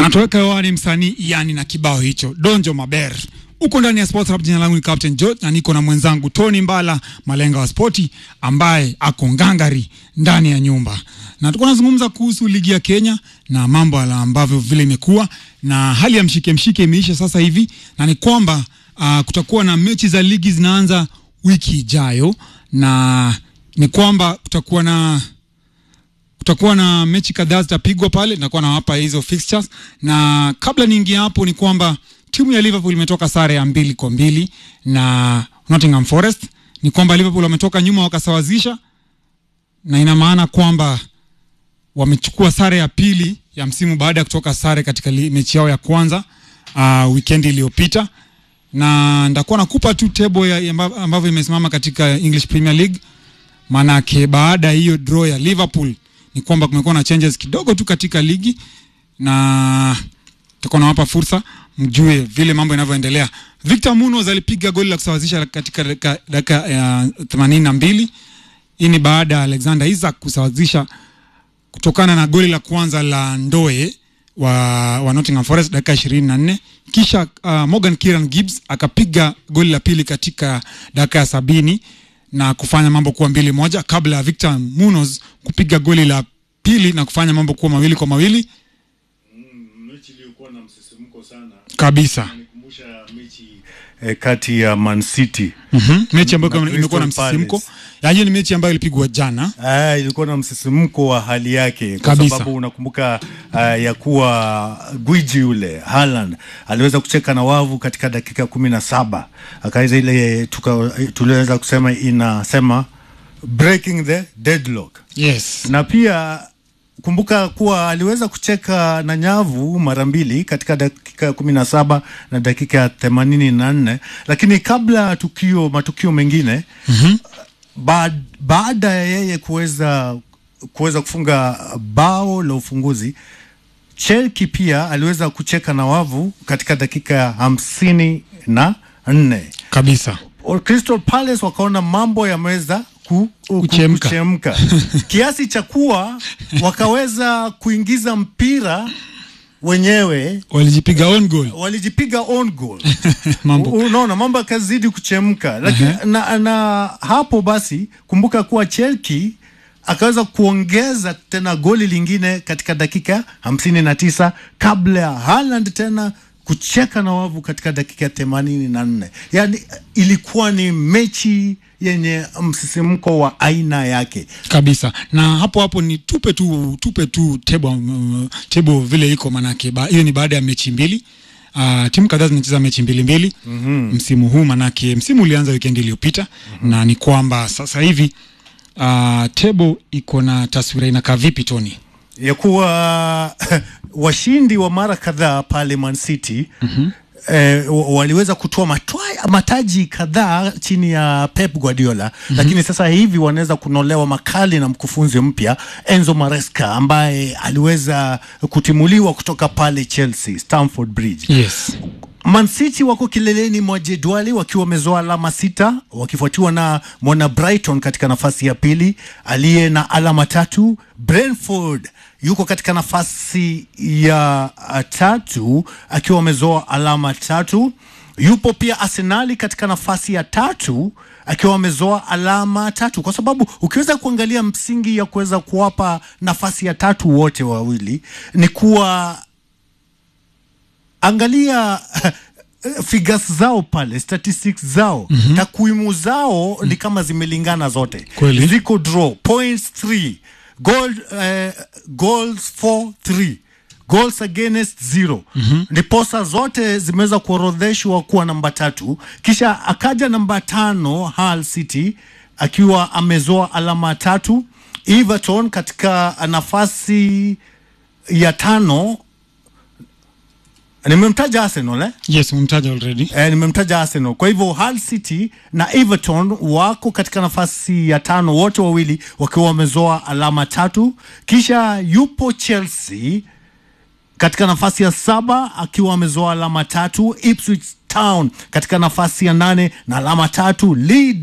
anatoweka hewani msanii yani na kibao hicho Donjo Maber. Uko ndani ya Sports Hub. Jina langu ni Captain George na niko na mwenzangu Tony Mbala, malenga wa spoti, ambaye ako ngangari ndani ya nyumba, na tuko nazungumza kuhusu ligi ya Kenya na mambo ala ambavyo vile imekuwa na hali ya mshike mshike imeisha sasa hivi, na ni kwamba uh, kutakuwa na mechi za ligi zinaanza wiki ijayo, na ni kwamba kutakuwa na kutakuwa na mechi kadhaa zitapigwa pale, nakuwa nawapa hizo fixtures, na kabla niingia hapo ni kwamba timu ya Liverpool imetoka sare ya mbili kwa mbili na Nottingham Forest. Ni kwamba Liverpool wametoka nyuma wakasawazisha, na ina maana kwamba wamechukua sare ya pili ya msimu baada ya kutoka sare katika li, mechi yao ya kwanza uh, weekend iliyopita, na ndakuwa nakupa tu table ya ambavyo imesimama katika English Premier League, maanake baada ya hiyo draw ya Liverpool ni kwamba kumekuwa na changes kidogo tu katika ligi na tutakuwa nawapa fursa mjue vile mambo yanavyoendelea. Victor Munoz alipiga goli la kusawazisha katika dakika ya themanini na mbili. Hii ni baada ya Alexander Isak kusawazisha kutokana na goli la kwanza la Ndoe wa, wa Nottingham Forest dakika ishirini na nne. Kisha uh, Morgan Kieran Gibbs akapiga goli la pili katika dakika ya sabini na kufanya mambo kuwa mbili moja kabla ya Victor Munoz kupiga goli la pili na kufanya mambo kuwa mawili kwa mawili mechi iliyokuwa na msisimko sana kabisa. nikumbusha mechi eh, kati ya Man City Mhm. Mechi ambayo Na imekuwa na Crystal msisimko. Palace. Ya, hiyo ni mechi ambayo ilipigwa jana. Ah, ilikuwa na msisimko wa hali yake kwa Kabisa. sababu unakumbuka uh, ya kuwa gwiji yule Haaland aliweza kucheka na wavu katika dakika kumi na saba akaweza ile tuka- tuliweza kusema inasema breaking the deadlock Yes. na pia kumbuka kuwa aliweza kucheka na nyavu mara mbili katika dakika ya kumi na saba na dakika ya themanini na nne lakini kabla ya tukio matukio mengine Mhm. ba, baada ya yeye kuweza kuweza kufunga bao la ufunguzi Chelki pia aliweza kucheka na wavu katika dakika ya hamsini na nne Kabisa. Crystal Palace wakaona mambo yameweza ku, ku, Kuchemka. kuchemka kiasi cha kuwa wakaweza kuingiza mpira wenyewe Walijipiga on goal. walijipiga on goal Mambo. U- unaona mambo yakazidi kuchemka lakini na, na hapo basi kumbuka kuwa Chelki akaweza kuongeza tena goli lingine katika dakika hamsini na tisa kabla ya Haaland tena kucheka na wavu katika dakika themanini na nne yaani ilikuwa ni mechi yenye msisimko wa aina yake Kabisa. Na hapo hapo ni tupe tu tupe tu table um, table vile iko manake ba- hiyo ni baada ya mechi mbili. Uh, timu kadhaa zinacheza mechi mbili mbili mm-hmm. msimu huu manake msimu ulianza weekend iliyopita mm-hmm. na ni kwamba sasa hivi uh, table iko na taswira inakaa vipi Tony? ya kuwa washindi wa mara kadhaa pale Man City mm-hmm. Eh, wa- waliweza kutoa matwa- mataji kadhaa chini ya Pep Guardiola mm-hmm. lakini sasa hivi wanaweza kunolewa makali na mkufunzi mpya Enzo Maresca ambaye aliweza kutimuliwa kutoka pale Chelsea Stamford Bridge Yes. Man City wako kileleni mwa jedwali wakiwa wamezoa alama sita wakifuatiwa na mwana Brighton katika nafasi ya pili aliye na alama tatu. Brentford yuko katika nafasi ya uh, tatu akiwa wamezoa alama tatu. Yupo pia Arsenali katika nafasi ya tatu akiwa wamezoa alama tatu, kwa sababu ukiweza kuangalia msingi ya kuweza kuwapa nafasi ya tatu wote wawili ni kuwa angalia figures zao pale statistics zao mm-hmm. takwimu zao ni kama zimelingana zote Kweli. ziko draw points 3 goal, eh, goals 4 3 goals against zero mm-hmm. ndiposa zote zimeweza kuorodheshwa kuwa namba tatu kisha akaja namba tano Hull City akiwa amezoa alama tatu Everton katika nafasi ya tano nimemtaja Arsenal eh? Yes, umemtaja already. Eh, nimemtaja Arsenal. Kwa hivyo Hull City na Everton wako katika nafasi ya tano, wote wawili wakiwa wamezoa alama tatu. Kisha yupo Chelsea katika nafasi ya saba akiwa amezoa alama tatu. Ipswich Town katika nafasi ya nane na alama tatu. Leeds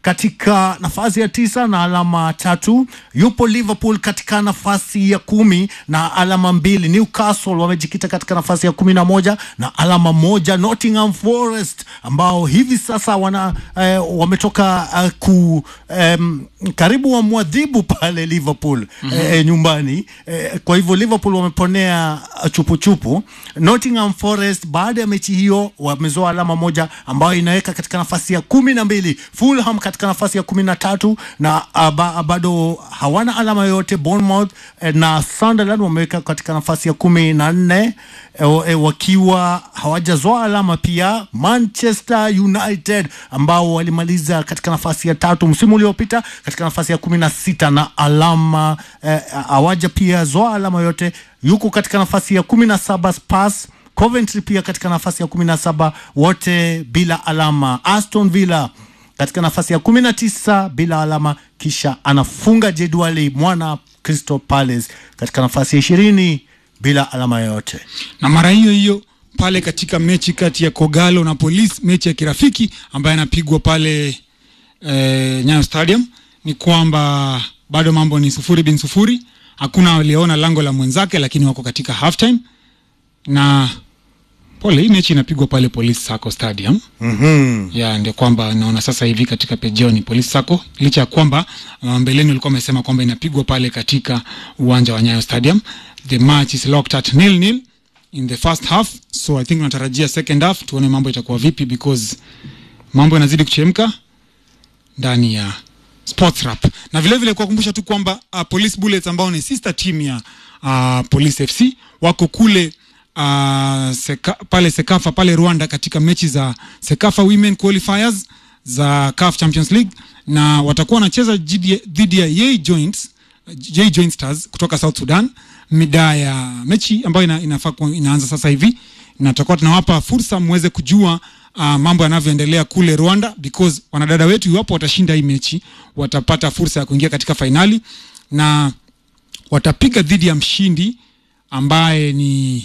katika nafasi ya tisa na alama tatu. Yupo Liverpool katika nafasi ya kumi na alama mbili. Newcastle wamejikita katika nafasi ya kumi na moja na alama moja. Nottingham Forest ambao hivi sasa wana eh, wametoka eh, ku em, karibu wamwadhibu pale Liverpool eh, nyumbani eh, kwa hivyo Liverpool wameponea uh, chupuchupu. Nottingham Forest baada ya mechi hiyo wamezoa alama moja ambayo inaweka katika nafasi ya kumi na mbili. Fulham katika nafasi ya kumi na tatu na uh, ba, bado hawana alama yoyote. Bournemouth eh, na Sunderland wameweka katika nafasi ya kumi na nne eh, eh, wakiwa hawajazoa alama pia. Manchester United ambao walimaliza katika nafasi ya tatu msimu uliopita katika nafasi ya kumi na sita na alama eh, hawaja pia zoa alama yote, yuko katika nafasi ya kumi na saba Spurs Coventry pia katika nafasi ya kumi na saba wote bila alama. Aston Villa katika nafasi ya kumi na tisa bila alama, kisha anafunga jedwali mwana Crystal Palace katika nafasi ya ishirini bila alama yoyote. na mara hiyo hiyo pale katika mechi kati ya Kogalo na Police, mechi ya kirafiki ambayo inapigwa pale e, Nyayo Stadium, ni kwamba bado mambo ni sufuri bin sufuri, hakuna aliyeona lango la mwenzake, lakini wako katika halftime na pole, hii mechi inapigwa pale Police Sacco Stadium mm ya ndio kwamba naona sasa hivi katika pejeo ni Police Sacco, licha ya kwamba uh, mbeleni ulikuwa umesema kwamba inapigwa pale katika uwanja wa Nyayo Stadium. The match is locked at nil nil in the first half, so I think tunatarajia second half tuone mambo itakuwa vipi, because mambo yanazidi kuchemka ndani ya Sports Rap. Na vile vile kuwakumbusha tu kwamba uh, Police Bullets ambao ni sister team ya uh, Police FC wako kule uh, seka, pale Sekafa pale Rwanda katika mechi za Sekafa Women Qualifiers za CAF Champions League na watakuwa wanacheza dhidi ya- dhidi ya Yei Joints J Joint Stars kutoka South Sudan mida ya mechi ambayo ina, inafaa kuwa inaanza sasa hivi, na tutakuwa tunawapa fursa muweze kujua uh, mambo yanavyoendelea kule Rwanda, because wanadada wetu iwapo watashinda hii mechi watapata fursa ya kuingia katika fainali na watapiga dhidi ya mshindi ambaye ni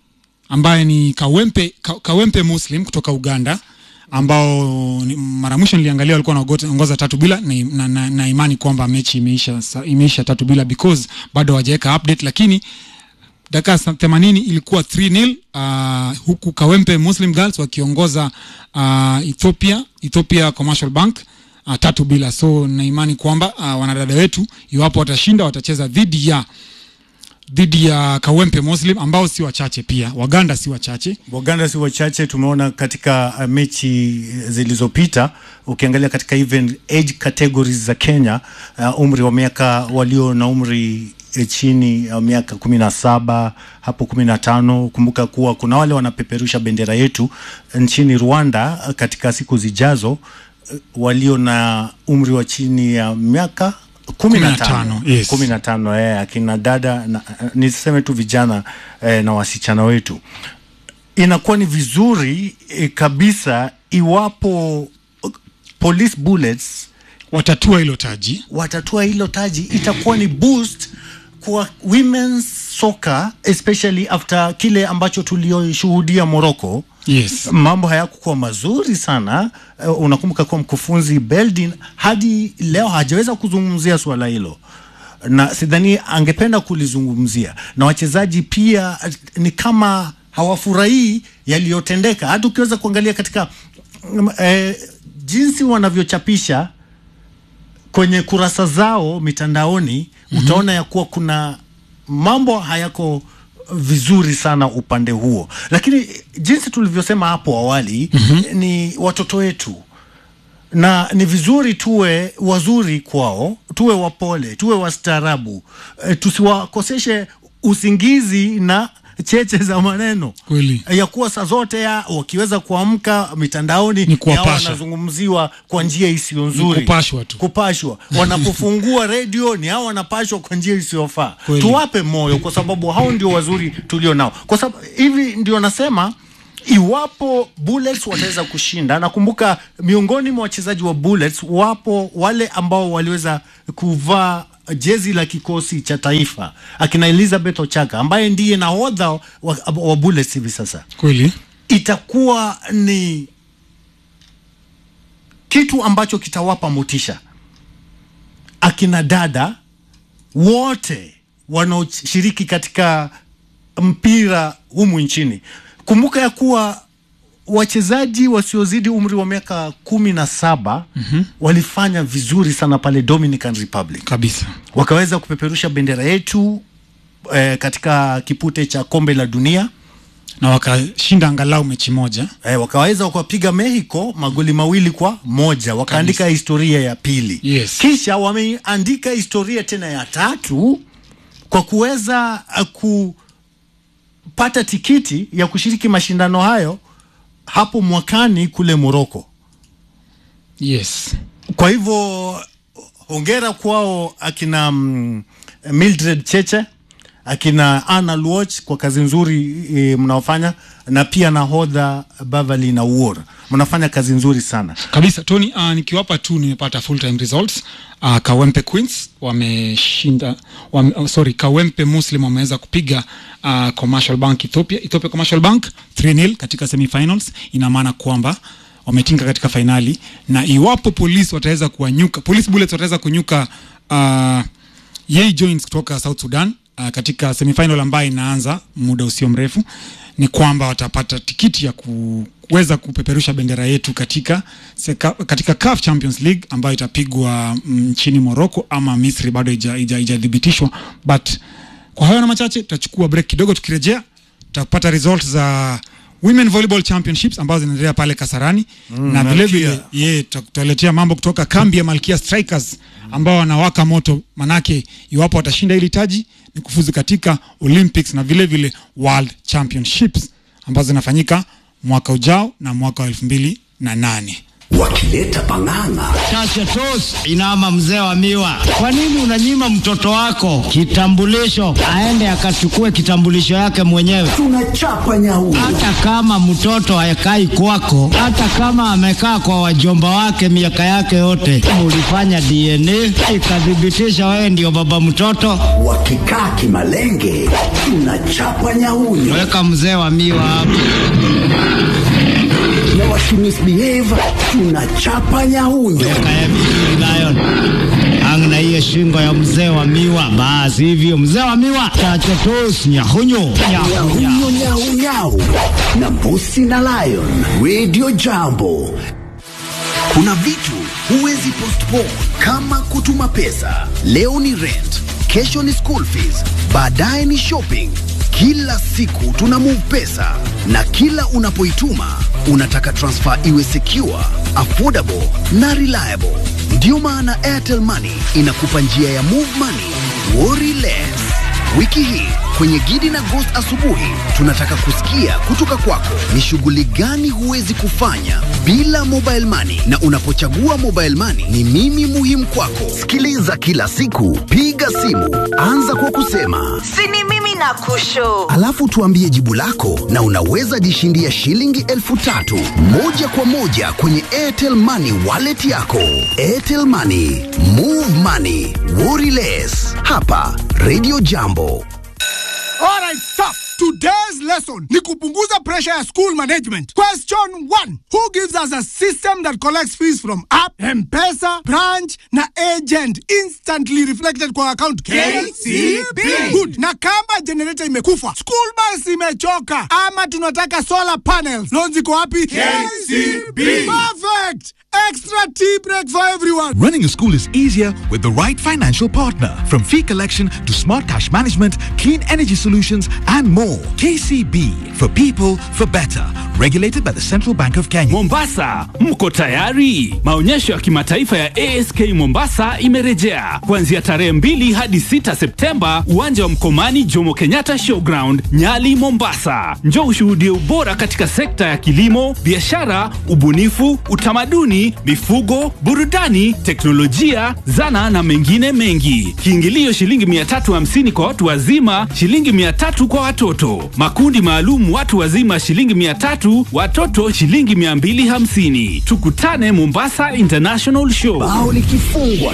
ambaye ni Kawempe, Ka, Kawempe Muslim kutoka Uganda ambao ni- mara mwisho niliangalia walikuwa wanaongoza tatu bila na, na, na, na imani kwamba mechi imeisha, sa- imeisha tatu bila because bado hawajaweka update, lakini dakika sa- 80 ilikuwa 3-0 uh, huku Kawempe Muslim Girls wakiongoza uh, Ethiopia Ethiopia Commercial Bank uh, tatu bila. So na imani kwamba uh, wanadada wetu iwapo watashinda watacheza dhidi ya dhidi ya Kawempe Muslim ambao si wachache pia, Waganda si wachache. Waganda si wachache, tumeona katika uh, mechi zilizopita. Ukiangalia katika even age categories za Kenya, uh, umri wa miaka walio na umri eh, chini ya miaka kumi na saba hapo kumi na tano. Kumbuka kuwa kuna wale wanapeperusha bendera yetu nchini Rwanda uh, katika siku zijazo uh, walio na umri wa chini ya miaka kumi na tano yes. kumi na tano eh, akina dada na, niseme tu vijana eh, na wasichana wetu inakuwa ni vizuri eh, kabisa iwapo uh, police bullets Watatua hilo taji. watatua hilo taji itakuwa ni boost kwa women's soccer especially after kile ambacho tulioshuhudia Morocco Yes. mambo hayakukuwa mazuri sana. Uh, unakumbuka kuwa mkufunzi Beldin hadi leo hajaweza kuzungumzia suala hilo, na sidhani angependa kulizungumzia, na wachezaji pia eh, ni kama hawafurahii yaliyotendeka. Hata ukiweza kuangalia katika mm, eh, jinsi wanavyochapisha kwenye kurasa zao mitandaoni mm-hmm. utaona ya kuwa kuna mambo hayako vizuri sana upande huo, lakini jinsi tulivyosema hapo awali mm-hmm. ni watoto wetu na ni vizuri tuwe wazuri kwao, tuwe wapole, tuwe wastaarabu, e, tusiwakoseshe usingizi na cheche za maneno Kweli. ya kuwa saa zote ya wakiweza kuamka mitandaoni Ni kuwapasha. yao wanazungumziwa kwa njia isiyo nzuri, kupashwa tu. kupashwa. Wanapofungua redio ni hao wanapashwa kwa njia isiyofaa. Kweli. Tuwape moyo, kwa sababu hao ndio wazuri tulio nao, kwa sababu hivi ndio nasema iwapo Bullets wataweza kushinda. Nakumbuka miongoni mwa wachezaji wa Bullets wapo wale ambao waliweza kuvaa jezi la kikosi cha taifa, akina Elizabeth Ochaka ambaye ndiye nahodha wa, wa Bullets hivi sasa Kweli. itakuwa ni kitu ambacho kitawapa motisha akina dada wote wanaoshiriki katika mpira humu nchini. Kumbuka ya kuwa wachezaji wasiozidi umri wa miaka kumi na saba mm-hmm. walifanya vizuri sana pale Dominican Republic, kabisa wakaweza kupeperusha bendera yetu eh, katika kipute cha kombe la dunia na wakashinda angalau mechi moja eh, wakaweza kuwapiga Mexico magoli mawili kwa moja wakaandika historia ya pili Yes. kisha wameandika historia tena ya tatu kwa kuweza uh, kupata tikiti ya kushiriki mashindano hayo hapo mwakani kule Morocco. yes Kwa hivyo hongera kwao akina mm, Mildred Cheche akina Anna Luoch kwa kazi nzuri e, mnaofanya na pia nahodha Bavali na Uor mnafanya kazi nzuri sana. kabisa Tony. Uh, nikiwapa tu nimepata full time results. Uh, Kawempe Queens wameshinda wame, oh, sorry Kawempe Muslim wameweza kupiga uh, Commercial Bank Ethiopia, Ethiopia Commercial Bank 3-0 katika semifinals. Ina maana kwamba wametinga katika fainali, na iwapo polisi wataweza kuwanyuka, Police Bullets wataweza kunyuka uh, Yei Joins kutoka South Sudan uh, katika semifinal ambayo inaanza muda usio mrefu, ni kwamba watapata tikiti ya kuweza kupeperusha bendera yetu katika seka, katika CAF Champions League ambayo itapigwa mm, nchini Morocco ama Misri, bado haija- haija- haijathibitishwa. But kwa hayo na machache, tutachukua break kidogo. Tukirejea tutapata results za Women Volleyball Championships ambazo zinaendelea pale Kasarani mm, na vile vile Malkia. ye tutaletea mambo kutoka kambi ya Malkia Strikers ambao wanawaka moto, manake iwapo watashinda hili taji ni kufuzu katika Olympics na vile vile World Championships ambazo zinafanyika mwaka ujao na mwaka wa elfu mbili na nane. wakileta pang'ang'a Chacha Tos, inama mzee wa miwa. Kwa nini unanyima mtoto wako kitambulisho aende akachukue kitambulisho yake mwenyewe? tunachapa nyauri Hata kama mtoto hayakai kwako, hata kama amekaa kwa wajomba wake miaka yake yote, ulifanya DNA ikathibitisha wewe ndio baba mtoto, wakikaa kimalenge tunachapa nyauri weka mzee wa miwa hapo. na wakimisbehave tunachapa nyaunyo Kaya vizuri Lion. Ang na hiyo shingo ya mzee wa miwa, basi hivyo mzee wa miwa, Chacha Tos, nyahunyo nyahunya. nyau nyau nyau na mbusi na lion radio jambo kuna vitu huwezi postpone kama kutuma pesa leo ni rent kesho ni school fees baadaye ni shopping kila siku tuna move pesa na kila unapoituma unataka transfer iwe secure affordable na reliable ndiyo maana airtel money inakupa njia ya move money worry less Wiki hii kwenye Gidi na Ghost asubuhi tunataka kusikia kutoka kwako ni shughuli gani huwezi kufanya bila mobile money, na unapochagua mobile money ni mimi muhimu kwako. Sikiliza kila siku, piga simu, anza kwa kusema sini mimi na kusho alafu tuambie jibu lako, na unaweza jishindia shilingi elfu tatu moja kwa moja kwenye Airtel Money wallet yako. Airtel Money, move money, worry less. Hapa Radio Jambo. Alright, stop. Today's lesson ni kupunguza pressure ya school management. Question 1. Who gives us a system that collects fees from app, M-Pesa, branch na agent instantly reflected kwa account? KCB. Good. Na kama generator imekufa, school bus imechoka ama tunataka solar panels. Loans iko wapi? KCB. Perfect. Extra tea break for everyone. Running a school is easier with the right financial partner. From fee collection to smart cash management, clean energy solutions, and more. KCB for people for better. Regulated by the Central Bank of Kenya. Mombasa, mko tayari? Maonyesho ya kimataifa ya ASK Mombasa imerejea kuanzia tarehe mbili hadi 6 Septemba, uwanja wa Mkomani, Jomo Kenyatta Showground, Nyali, Mombasa. Njoo ushuhudie ubora katika sekta ya kilimo, biashara, ubunifu, utamaduni, mifugo, burudani, teknolojia, zana na mengine mengi. Kiingilio shilingi 350 kwa watu wazima, shilingi 300 kwa watoto. Makundi maalum watu wazima shilingi 300, watoto shilingi 250. Tukutane Mombasa International Show. bao likifungwa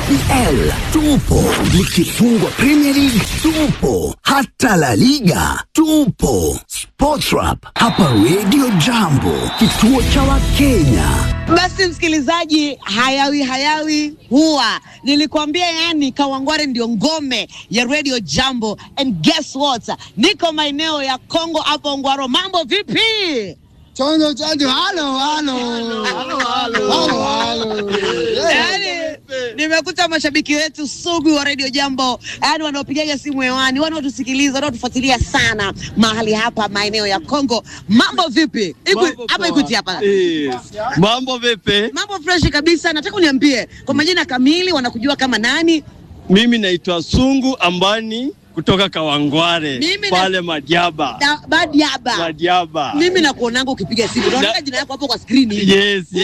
KPL tupo, likifungwa Premier League tupo, hata La Liga tupo. Sports Rap hapa Radio Jambo, kituo cha Wakenya. Basi msikilizaji, hayawi hayawi huwa nilikwambia, yani Kawangware ndio ngome ya Radio Jambo, and guess what, niko maeneo ya Kongo hapo Ngwaro. Mambo vipi? Chanjo chanjo, halo halo halo halo halo. Yani, nimekuta mashabiki wetu sugu wa Radio Jambo, yani wanaopigaga simu hewani, wanaotusikiliza, wanaotufuatilia sana mahali hapa maeneo ya Kongo. Mambo vipi? Iku- Hapa Ikuti hapa Mambo vipi? mambo fresh kabisa. Nataka uniambie kwa majina kamili, wanakujua kama nani? Mimi naitwa Sungu Ambani kutoka Kawangware Mimi na- pale Madiaba. Da- Badiaba. Madiaba. Mimi nakuonanga ukipiga simu, naona jina yako hapo kwa skrini. Yes,